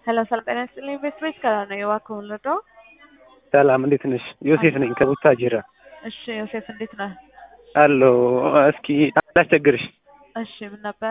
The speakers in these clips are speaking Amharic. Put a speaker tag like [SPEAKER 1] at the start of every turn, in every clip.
[SPEAKER 1] ሄሎ ሰላም ጤና ይስጥልኝ። ቤት ቤት ከላ ነው የዋከውን ልዶ
[SPEAKER 2] ሰላም እንዴት ነሽ? ዮሴፍ ነኝ ከቡታጅራ።
[SPEAKER 1] እሺ ዮሴፍ እንዴት ነህ?
[SPEAKER 2] አሎ እስኪ አላስቸግርሽ።
[SPEAKER 1] እሺ ምን ነበረ?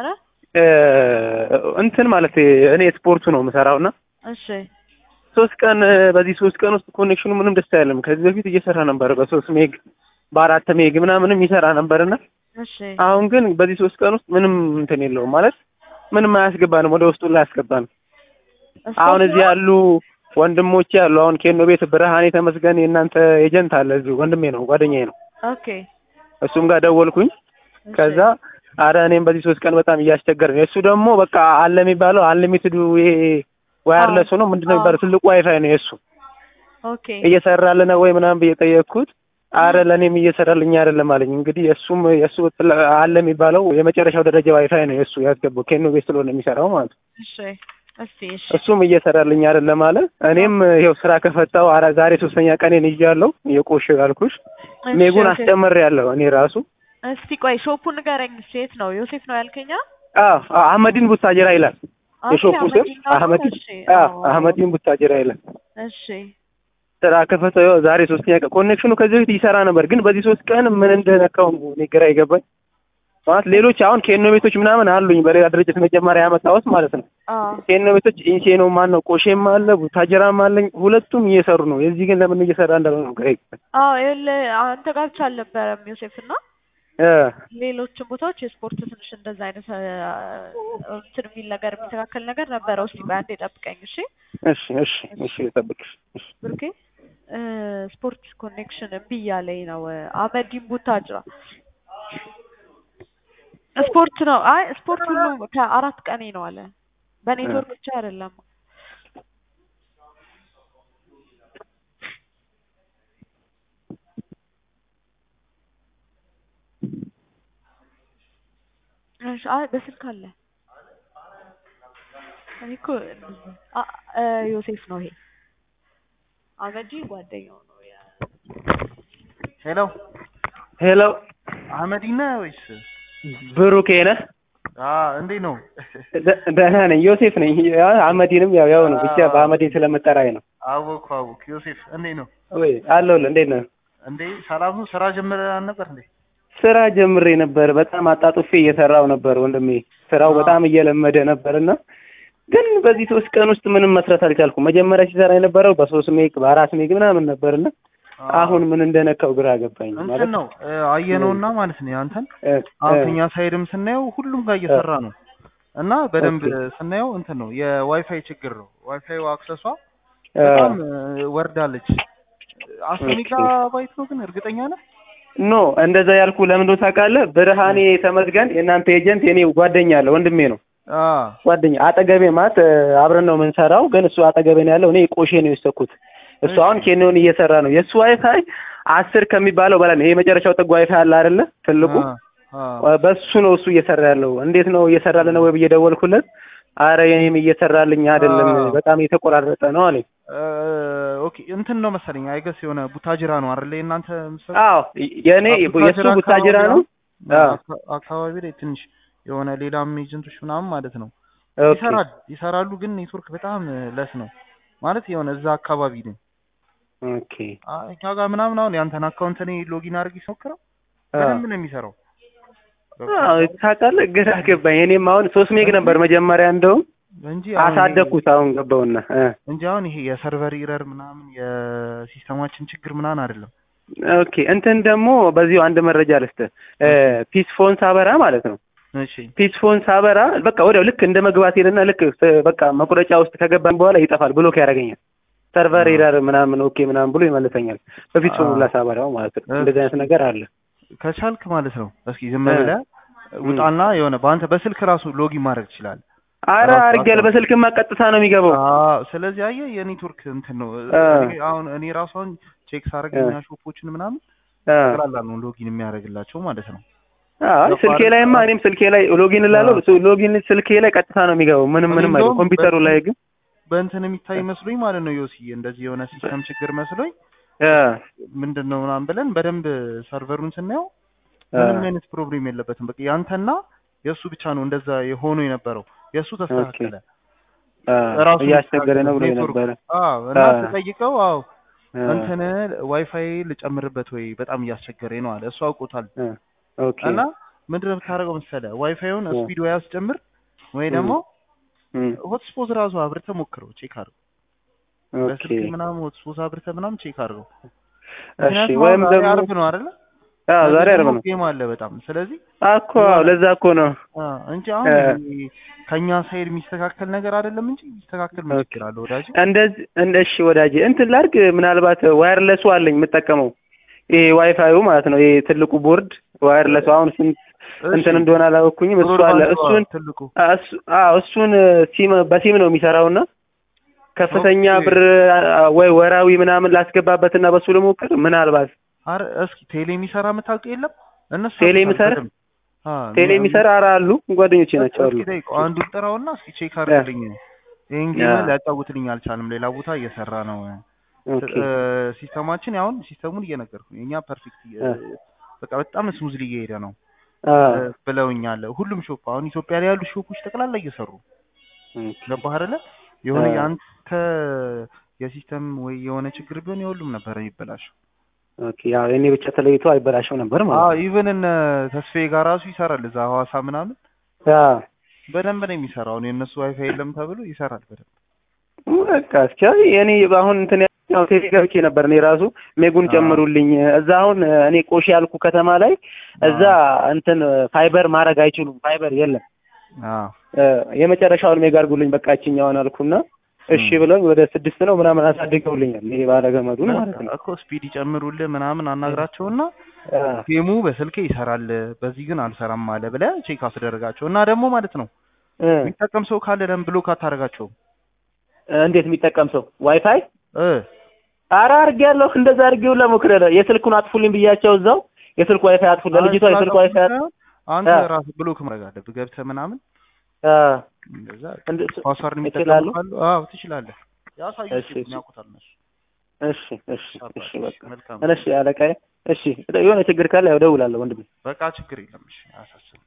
[SPEAKER 2] እንትን ማለት እኔ ስፖርቱ ነው የምሰራው እና
[SPEAKER 1] እሺ
[SPEAKER 2] ሶስት ቀን በዚህ ሶስት ቀን ውስጥ ኮኔክሽኑ ምንም ደስ አይልም። ከዚህ በፊት እየሰራ ነበር በሶስት ሜግ በአራት ሜግ ምናምንም ይሰራ ነበርና
[SPEAKER 1] እሺ
[SPEAKER 2] አሁን ግን በዚህ ሶስት ቀን ውስጥ ምንም እንትን የለውም ማለት ምንም አያስገባንም፣ ወደ ውስጡ ላይ አያስገባንም። አሁን እዚህ ያሉ ወንድሞቼ ያሉ አሁን ኬኖ ቤት ብርሃኔ ተመስገን የእናንተ ኤጀንት አለ እዚሁ ወንድሜ ነው ጓደኛዬ ነው።
[SPEAKER 1] ኦኬ
[SPEAKER 2] እሱም ጋር ደወልኩኝ።
[SPEAKER 1] እሺ።
[SPEAKER 2] ከዛ አረ እኔም በዚህ ሶስት ቀን በጣም እያስቸገረ ነው። እሱ ደግሞ በቃ አለ የሚባለው አንሊሚትዱ ይሄ ዋየርለሱ ነው ምንድነው የሚባለው ትልቁ ዋይፋይ ነው የእሱ
[SPEAKER 1] ኦኬ
[SPEAKER 2] እየሰራልን ነው ወይ ምናምን ብዬ ጠየቅኩት። አረ ለእኔም እየሰራልኝ አይደለም አለኝ። እንግዲህ የእሱም የእሱ ትል- አለ የሚባለው የመጨረሻው ደረጃ ዋይፋይ ነው የእሱ ያስገባው ኬኖ ቤት ስለሆነ የሚሰራው ማለት ነው።
[SPEAKER 1] እሺ እስቲ እሺ
[SPEAKER 2] እሱም እየሰራልኝ አይደለም አለ። እኔም ይኸው ስራ ከፈታው አረ ዛሬ ሶስተኛ ቀኔን ይዣለሁ። የቆሽ ያልኩሽ ሜጉን
[SPEAKER 1] እሺ፣
[SPEAKER 2] አስጨምሬያለሁ እኔ ራሱ
[SPEAKER 1] እስቲ ቆይ ሾፑን ንገረኝ። እስቲ የት ነው ዮሴፍ ነው ያልከኛ?
[SPEAKER 2] አዎ አህመዲን ቡታጅራ ይላል
[SPEAKER 1] ኦኬ፣
[SPEAKER 2] የሾፑ ስም
[SPEAKER 1] አህመዲን ነው?
[SPEAKER 2] አህመዲን
[SPEAKER 1] እሺ፣
[SPEAKER 2] አዎ
[SPEAKER 1] አዎ።
[SPEAKER 2] አህመዲን ቡታጅራ ይላል።
[SPEAKER 1] እሺ
[SPEAKER 2] ስራ ከፈተው ይኸው ዛሬ ሶስተኛ ቀን ኮኔክሽኑ ከዚህ በፊት ይሰራ ነበር፣ ግን በዚህ ሶስት ቀን ምን እንደነካው እኔ ግራ ይገባኝ። ማለት ሌሎች አሁን ኬኖ ቤቶች ምናምን አሉኝ በሌላ ድርጅት መጀመሪያ ያመጣሁት ማለት ነው።
[SPEAKER 1] አዎ
[SPEAKER 2] ኬኖ ቤቶች ኢንሴኖ ማን ነው ቆሼም አለ ቡታጅራም አለኝ። ሁለቱም እየሰሩ ነው። የዚህ ግን ለምን እየሰራ እንዳልሆነ ነው ግራ ይገባኝ።
[SPEAKER 1] አዎ ይኸውልህ አንተ ጋር ብቻ አልነበረም ዮሴፍ እና
[SPEAKER 2] እ
[SPEAKER 1] ሌሎችም ቦታዎች የስፖርት ትንሽ እንደዛ አይነት አ፣ እንትን የሚል ነገር የሚስተካከል ነገር ነበረው። እስቲ በአንዴ ጠብቀኝ እሺ
[SPEAKER 2] እሺ እሺ እሺ ልጠብቅሽ። እሺ
[SPEAKER 1] ብሩኬ እ፣ ስፖርት ኮኔክሽን እምቢ እያለኝ ነው። አህመዲን ቡታጅራ ስፖርት ነው። አይ ስፖርት ሁሉ ከአራት ቀኔ ነው አለ። በኔትወርክ ብቻ አይደለም። እሺ፣ አይ በስልክ አለ። እኔ እኮ አ እ፣ ዮሴፍ ነው ይሄ አመዲ ጓደኛው ነው ያ
[SPEAKER 3] ሄሎ
[SPEAKER 2] ሄሎ
[SPEAKER 3] አህመዲን ነህ ወይስ?
[SPEAKER 2] ብሩኬ ነህ?
[SPEAKER 3] አ እንዴት ነው?
[SPEAKER 2] ደ- ደህና ነኝ። ዮሴፍ ነኝ። ያ አህመዲንም ያው ያው ነው ብቻ በአህመዲን ስለምጠራኝ ነው።
[SPEAKER 3] አወኩ አወኩ። ዮሴፍ እንዴት ነው?
[SPEAKER 2] ወይ አለሁልህ። እንዴት ነህ?
[SPEAKER 3] እንዴ ሰላም ነው? ስራ ጀምረህ ነበር እንዴ?
[SPEAKER 2] ስራ ጀምሬ ነበር። በጣም አጣጥፌ እየሰራው ነበር ወንድሜ። ስራው በጣም እየለመደ ነበርና ግን በዚህ ሶስት ቀን ውስጥ ምንም መስራት አልቻልኩም። መጀመሪያ ሲሰራ የነበረው በሶስት ሜግ በአራት ሜግ ምናምን ነበርና አሁን ምን እንደነካው ግራ ገባኝ።
[SPEAKER 3] እንትን
[SPEAKER 2] ማለት
[SPEAKER 3] ነው እ፣ አየነውና ማለት ነው ያንተን
[SPEAKER 2] እ፣
[SPEAKER 3] አሁን
[SPEAKER 2] እ፣
[SPEAKER 3] ከኛ ሳይድም ስናየው ሁሉም ጋር እየሰራ ነው እና በደንብ
[SPEAKER 2] ኦኬ።
[SPEAKER 3] ስናየው እንትን ነው የዋይፋይ ችግር ነው። ዋይፋይ አክሰሷ
[SPEAKER 2] እ፣
[SPEAKER 3] በጣም እ፣ ወርዳለች። አስር
[SPEAKER 2] ኦኬ።
[SPEAKER 3] ሜጋ ባይት ነው ግን እርግጠኛ ነህ?
[SPEAKER 2] ኖ እንደዛ ያልኩ ለምን እንደሆነ ታውቃለህ? ብርሃኔ ተመስገን የእናንተ ኤጀንት የኔ ጓደኛ አለ ወንድሜ ነው
[SPEAKER 3] አ
[SPEAKER 2] ጓደኛ አጠገቤ ማለት እ፣ አብረን ነው የምንሰራው፣ ግን እሱ አጠገቤ ነው ያለው። እኔ ቆሼ ነው የወሰድኩት። እሱ አሁን ኬንዮን እየሰራ ነው። የእሱ ዋይፋይ አስር ከሚባለው በላይ ነው። ይሄ የመጨረሻው ጥግ ዋይፋይ አለ አይደለ? ትልቁ
[SPEAKER 3] አ
[SPEAKER 2] በሱ ነው እሱ እየሰራ ያለው። እንዴት ነው እየሰራልን ነው ወይ ብዬ ደወልኩለት። አረ የኔም እየሰራልኝ አይደለም
[SPEAKER 3] አዎ።
[SPEAKER 2] በጣም የተቆራረጠ ነው አለኝ።
[SPEAKER 3] እ፣ ኦኬ እንትን ነው መሰለኝ አይገስ የሆነ ቡታጅራ ነው አይደል የእናንተ ምሰ
[SPEAKER 2] አዎ የኔ የእሱ ቡታጅራ ነው። አዎ።
[SPEAKER 3] አካ- አካባቢ ላይ ትንሽ የሆነ ሌላም ኤጀንቶች ምናምን ማለት ነው
[SPEAKER 2] ኦኬ
[SPEAKER 3] ይሰራል ይሰራሉ፣ ግን ኔትወርክ በጣም ለስ ነው ማለት የሆነ እዛ አካባቢ ነው።
[SPEAKER 2] ኦኬ
[SPEAKER 3] አ- እኛ ጋር ምናምን አሁን ያንተን አካውንት እኔ ሎጊን አድርጌ ስሞክረው
[SPEAKER 2] አዎ።
[SPEAKER 3] በደንብ ነው የሚሰራው።
[SPEAKER 2] አዎ ታውቃለህ፣ ግራ ገባኝ። እኔም አሁን ሶስት ሜግ ነበር መጀመሪያ እንደውም
[SPEAKER 3] እንጂ አሁን
[SPEAKER 2] አሳደግኩት። አሁን ገባውና እ
[SPEAKER 3] እንጂ አሁን ይሄ የሰርቨር ኢረር ምናምን የሲስተማችን ችግር ምናምን አይደለም።
[SPEAKER 2] ኦኬ እንትን ደግሞ በዚሁ አንድ መረጃ ልስጥህ። እ ፒስፎን ሳበራ ማለት ነው
[SPEAKER 3] እሺ
[SPEAKER 2] ፒስፎን ሳበራ በቃ ወዲያው ልክ እንደ መግባት ሄደና ልክ ስ- በቃ መቁረጫ ውስጥ ከገባን በኋላ ይጠፋል፣ ብሎክ ያደርገኛል። ሰርቨር ኤረር ምናምን ኦኬ ምናምን ብሎ ይመልሰኛል። በፒስፎን ሁላ ሳበራው ማለት ነው። እንደዚህ አይነት ነገር አለ።
[SPEAKER 3] ከቻልክ ማለት ነው እስኪ ዝም
[SPEAKER 2] እ።
[SPEAKER 3] ብለህ ውጣና የሆነ በአንተ በስልክ ራሱ ሎጊን ማድረግ ትችላለህ።
[SPEAKER 2] አረ
[SPEAKER 3] ራሱ
[SPEAKER 2] አድርጌያለሁ። በስልክማ ቀጥታ ነው የሚገባው።
[SPEAKER 3] አዎ ስለዚህ አየህ የኔትወርክ እንትን ነው።
[SPEAKER 2] አ።
[SPEAKER 3] እኔ አሁን እኔ ራሱ አሁን ቼክ ሳደርገኛ ሾፖችን ምናምን
[SPEAKER 2] አ
[SPEAKER 3] ቀላል ነው ሎጊን የሚያደርግላቸው ማለት ነው።
[SPEAKER 2] አይ ስልኬ ላይማ እኔም ስልኬ ላይ ሎጊን እላለሁ። ሱ- ሎጊን ስልኬ ላይ ቀጥታ ነው የሚገባው። ምንም ምንም አይደለም።
[SPEAKER 3] እንደውም
[SPEAKER 2] ኮምፒውተሩ
[SPEAKER 3] በ-
[SPEAKER 2] ላይ ግን
[SPEAKER 3] በእንትን የሚታይ መስሎኝ ማለት ነው ዮሲ እንደዚህ የሆነ ሲስተም ችግር መስሎኝ
[SPEAKER 2] አ
[SPEAKER 3] ምንድን ነው ምናምን ብለን በደንብ ሰርቨሩን ስናየው
[SPEAKER 2] አ
[SPEAKER 3] ምንም አይነት ፕሮብሌም የለበትም። በቃ ያንተና የእሱ ብቻ ነው እንደዛ የሆኑ የነበረው። የእሱ ተስተካከለ።
[SPEAKER 2] አ፣
[SPEAKER 3] ራሱ
[SPEAKER 2] እያስቸገረ ነው ብሎ
[SPEAKER 3] ኔትወርክ
[SPEAKER 2] ነበረ።
[SPEAKER 3] አዎ እና
[SPEAKER 2] አ።
[SPEAKER 3] ተጠይቀው አዎ
[SPEAKER 2] አ፣
[SPEAKER 3] እንትን ዋይፋይ ልጨምርበት ወይ በጣም እያስቸገረኝ ነው አለ። እሱ አውቆታል።
[SPEAKER 2] አ፣ ኦኬ
[SPEAKER 3] እና ምንድን ነው የምታደርገው መሰለህ ዋይፋዩን
[SPEAKER 2] እ።
[SPEAKER 3] ስፒድ ወይ አስጨምር ወይ
[SPEAKER 2] እ።
[SPEAKER 3] ደግሞ
[SPEAKER 2] እም፣
[SPEAKER 3] ሆትስፖት ራሱ አብርተህ ሞክረው ቼክ አድርገው።
[SPEAKER 2] ኦኬ
[SPEAKER 3] በስልክ ምናምን ሆትስፖት አብርተህ ምናምን ቼክ አድርገው።
[SPEAKER 2] እሺ
[SPEAKER 3] ምክንያቱም
[SPEAKER 2] ወይም
[SPEAKER 3] አሁን ዛሬ
[SPEAKER 2] ደግሞ
[SPEAKER 3] አርብ ነው አይደለ?
[SPEAKER 2] አዎ
[SPEAKER 3] ነገ
[SPEAKER 2] ዛሬ አርብ
[SPEAKER 3] ደግሞ
[SPEAKER 2] ነው
[SPEAKER 3] ጌም አለ በጣም ስለዚህ
[SPEAKER 2] እኮ አዎ ለዛ እኮ ነው
[SPEAKER 3] አ፣ እንጂ አሁን
[SPEAKER 2] እ።
[SPEAKER 3] ይሄ ከኛ ሳይድ የሚስተካከል ነገር አይደለም እንጂ የሚስተካከል ምን ችግር አለ ወዳጅ?
[SPEAKER 2] እንደዚህ እንደ እሺ ወዳጄ እንትን ላድርግ ምናልባት ዋየርለሱ አለኝ የምጠቀመው ይሄ ዋይፋዩ ማለት ነው ይሄ ትልቁ ቦርድ ዋየርለሱ አሁን ስንት እንትን እንደሆነ አላወኩኝም እሱ አለ እሱን
[SPEAKER 3] ትልቁ
[SPEAKER 2] አ- እሱ- አዎ እሱን ሲም በሲም ነው የሚሰራውና ከፍተኛ
[SPEAKER 3] ኦኬ።
[SPEAKER 2] ብር አ- ወይ ወራዊ ምናምን ላስገባበትና በሱ ልሞክር ምናልባት
[SPEAKER 3] አረ እስኪ ቴሌ የሚሰራ የምታውቀው የለም? እነሱ
[SPEAKER 2] ቴሌ
[SPEAKER 3] ያውቁታል
[SPEAKER 2] የሚሰራ?
[SPEAKER 3] በደንብ። አ፣
[SPEAKER 2] ቴሌ የሚሰራ ኧረ አሉ ጓደኞቼ ናቸው አሉ
[SPEAKER 3] እስኪ ጠይቀው አንዱን ጥራውና እስኪ ቼክ አድርግልኝ። ይሄን ጌም
[SPEAKER 2] ያ።
[SPEAKER 3] ሊያጫውትልኝ አልቻልም። ሌላ ቦታ እየሰራ ነው።
[SPEAKER 2] ኦኬ
[SPEAKER 3] እ፣ ሲስተማችን አሁን ሲስተሙን እየነገርኩ ነው። የኛ ፐርፌክት
[SPEAKER 2] እ።
[SPEAKER 3] በቃ በጣም ስሙዝሊ እየሄደ ነው
[SPEAKER 2] አ
[SPEAKER 3] እ፣ ብለውኛል። ሁሉም ሾፕ አሁን ኢትዮጵያ ላይ ያሉ ሾፖች ጠቅላላ እየሰሩ
[SPEAKER 2] ኦኬ
[SPEAKER 3] ገባህ አይደለ? የሆነ
[SPEAKER 2] አ።
[SPEAKER 3] የአንተ የሲስተም ወይ የሆነ ችግር ቢሆን የሁሉም ነበር የሚበላሸው።
[SPEAKER 2] ኦኬ ያው የኔ ብቻ ተለይቶ አይበላሸው ነበር ማለት
[SPEAKER 3] አዎ
[SPEAKER 2] ነው
[SPEAKER 3] ኢቨን እነ ተስፋዬ ጋር ራሱ ይሰራል እዛ ሐዋሳ ምናምን
[SPEAKER 2] አ
[SPEAKER 3] በደንብ ነው የሚሰራው። አሁን የእነሱ ዋይፋይ የለም ተብሎ ይሰራል በደንብ።
[SPEAKER 2] በቃ እስኪ እኔ አሁን እንትን ያው ቴሌ ገብቼ ነበር እኔ ራሱ ሜጉን
[SPEAKER 3] አዎ።
[SPEAKER 2] ጨምሩልኝ እዛ አሁን እኔ ቆሼ ያልኩ ከተማ ላይ እዛ እንትን ፋይበር ማድረግ አይችሉም ፋይበር የለም
[SPEAKER 3] አዎ
[SPEAKER 2] እ፣ የመጨረሻውን ሜጋ አድርጉልኝ በቃ እችኛዋን አልኩና እሺ
[SPEAKER 3] ም።
[SPEAKER 2] ብለውኝ ወደ ስድስት ነው ምናምን አሳድገውልኛል ይሄ ባለገመዱን ማለት ነው
[SPEAKER 3] እኮ ስፒድ ይጨምሩልህ ምናምን አናግራቸውና
[SPEAKER 2] አ፣
[SPEAKER 3] ጌሙ በስልኬ ይሰራል በዚህ ግን አልሰራም አለ ብለህ ቼክ አስደረጋቸው እና ደግሞ ማለት ነው
[SPEAKER 2] እ፣
[SPEAKER 3] የሚጠቀም ሰው ካለ ለምን ብሎክ አታደርጋቸውም?
[SPEAKER 2] እንዴት የሚጠቀም ሰው ዋይፋይ
[SPEAKER 3] እ
[SPEAKER 2] ኧረ አድርጌያለሁ እንደዛ አድርጌው ለሞክረለ የስልኩን አጥፉልኝ ብያቸው እዛው የስልኩ ዋይፋይ አጥፉ ለልጅቷ የስልኩ ዋይፋይ አጥፉ
[SPEAKER 3] አንተ
[SPEAKER 2] አ።
[SPEAKER 3] ራስህ ብሎክ ማድረግ አለብህ ገብተህ ምናምን
[SPEAKER 2] አ፣
[SPEAKER 3] እንደዛ
[SPEAKER 2] እንደ-
[SPEAKER 3] ፓስዋርድ የሚጠቀሙ
[SPEAKER 2] እችላለሁ?
[SPEAKER 3] ካሉ አዎ ትችላለህ። ያሳዩ
[SPEAKER 2] እሺ፣ እሺ።
[SPEAKER 3] ያውቁታል እነሱ።
[SPEAKER 2] እሺ እሺ እሺ በቃ
[SPEAKER 3] መልካም
[SPEAKER 2] እሺ አለቃዬ እሺ የሆነ ችግር ካለ ያው እደውላለሁ ወንድሜ
[SPEAKER 3] በቃ ችግር የለም። እሺ አያሳስብም።